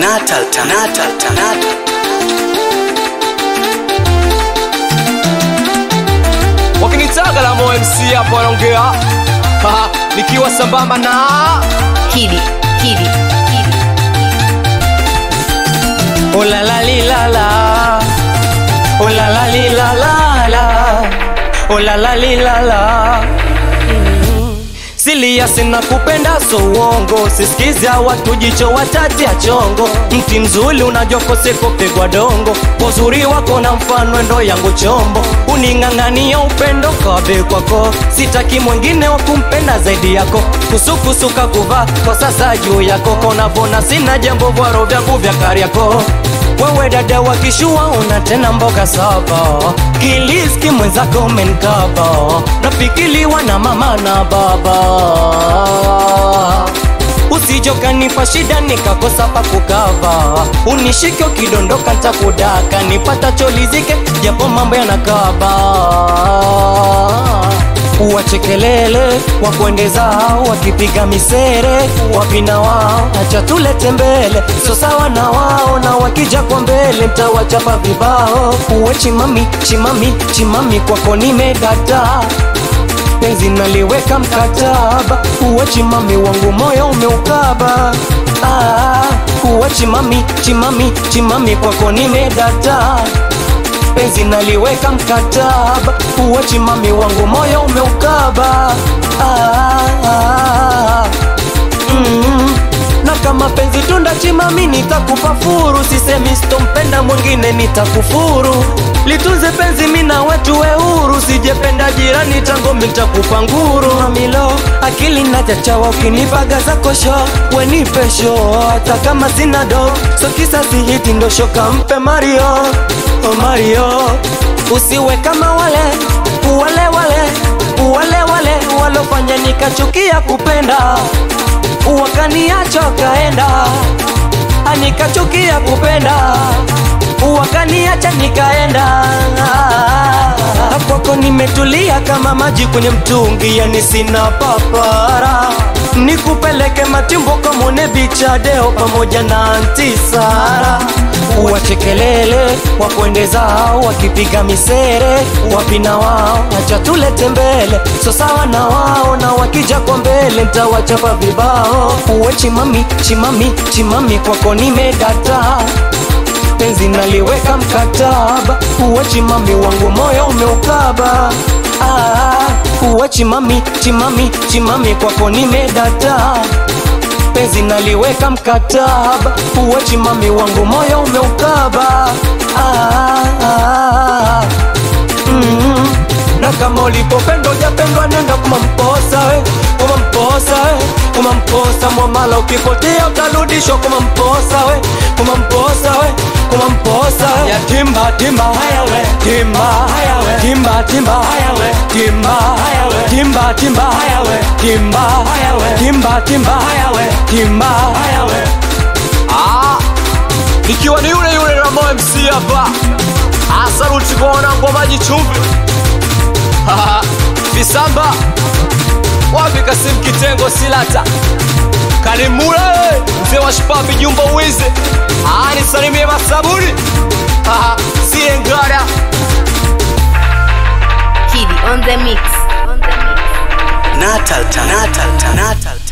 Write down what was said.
Natal Time. Natal Time. Natal. wakinitaga la MC hapo wanaongea Haha, nikiwa sambamba na Kidi, Kidi, Kidi. olalalilala olalalilala olalalilala silia sina kupenda so uongo sisikiza watu jicho watati ya chongo mti mzuri unajua koseko pigwa dongo uzuri wako na mfano ndo yangu chombo uning'ang'ania upendo kabe kwako sitaki mwingine wa kumpenda zaidi yako kusukusuka kuvaa kwa sasa juu yako konavona sina jambo vwaro vyangu vya kariako wewe dada wa kishua una tena mboga saba kiliski mwenzako umenkaba napikiliwa na mama na baba usijokanipa shida nikakosa pa kukava unishike ukidondoka ntakudaka nipata cholizike japo mambo yanakaba wachekelele wakuendeza wakipiga misere wapina wao acha tulete mbele so sawa na wao na wakija kwa mbele mtawachapa vibao uwe chimami chimami chimami kwako nimedata penzi naliweka mkataba uwe chimami wangu moyo umeukaba ah, uwe chimami chimami chimami kwako nimedata penzi naliweka mkataba uwe chimami wangu moyo umeukaba ah, ah, mm. na kama penzi tunda chimami nitakupa furu sisemi sitompenda mwingine nitakufuru litunze penzi mina wetu we huru sijependa jirani tango mitakupa nguru mamilo akili nachachawa ukinipaga za kosho wenipe sho hata kama sina do so kisa sihiti ndo shoka mpe mario oh mario usiwe kama wale wale wale wale wale walofanya nikachukia kupenda wakaniacha kaenda nikachukia kupenda wakaniacha nikaenda kwako nimetulia kama maji kwenye mtungi yani sina papara nikupeleke matimbo kamone bichadeo pamoja na antisara wachekelele wakuendeza wakipiga misere wapina wao acha tulete mbele so sawa na wao na wakija kwa mbele ntawachapa vibao uwe chimami chimami chimami kwako nimedata penzi naliweka mkataba uwe chimami wangu moyo umeukaba ah, uwe chimami chimami chimami kwako nimedata penzi naliweka mkataba uwe chimami wangu moyo umeukaba ah, ah, mm. na kama ulipopenda ujapendwa nenda kumamposa we kumamposa we kumamposa mwamala ukipotea utarudishwa kumamposa we kumamposa we kumamposa we ya timba timba haya we timba haya we timba timba haya we timba haya we timba timba haya we timba haya we timba timba haya we timba haya we ah ikiwa ni yule yule Ramo MC hapa asaruti kwa wanangu wa maji chumvi visamba wapi Kasim Kitengo Silata Kalimule mzee wa Shipapi Jumbo Wizi ani salimie Masaburi siye ngara Kidi on the mix. On the mix. Natal Time. Natal Time. Natal Time.